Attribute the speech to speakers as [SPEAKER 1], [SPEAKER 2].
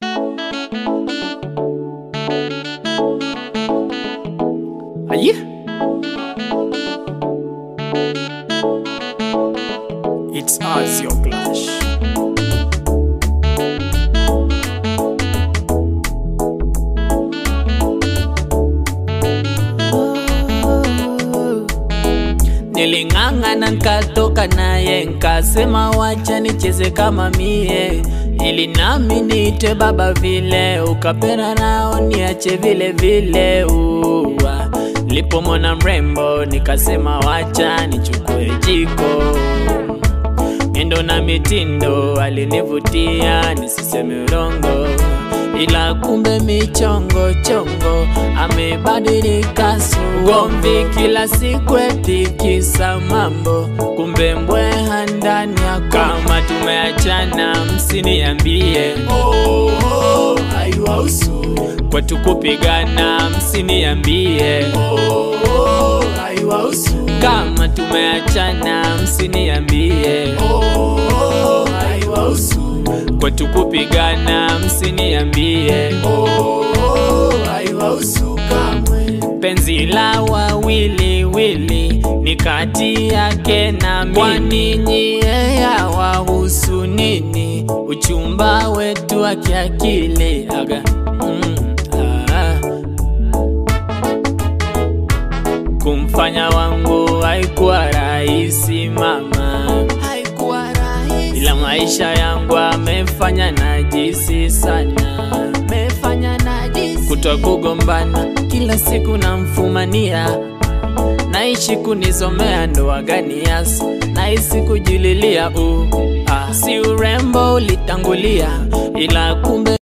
[SPEAKER 1] Aye. It's us, your clash. Niling'ang'ana nkatoka naye nkasema wacha nicheze kama mie ili nami niitwe baba vile ukapenda nao niache vile vile uwa lipomona mrembo nikasema wacha nichukue jiko miendo na mitindo alinivutia nisiseme urongo ila kumbe michongo chongo amebadilika sugomvi kila siku etikisa mambo kumbe mbweha ndani yako kama tumeachana msiniambie oh, oh, haiwahusu kwetu kupigana msiniambie oh, oh, haiwahusu kama tumeachana msiniambie oh, oh, haiwahusu kwetu kupigana msiniambie oh, oh, haiwahusu kamwe penzi la wawili wili ni kati yake na mimi kwani nyie yawahusu nini uchumba wetu wa kiakili aga mm, ah. kumfanya wangu haikuwa rahisi mama haikuwa rahisi ila maisha yangu amefanya najisi sana amefanya najisi kutwa kugombana kila siku namfumania naishi kunizomea ndoa gani yasi nahisi kujililia u ah, si urembo ulitangulia ila kumbe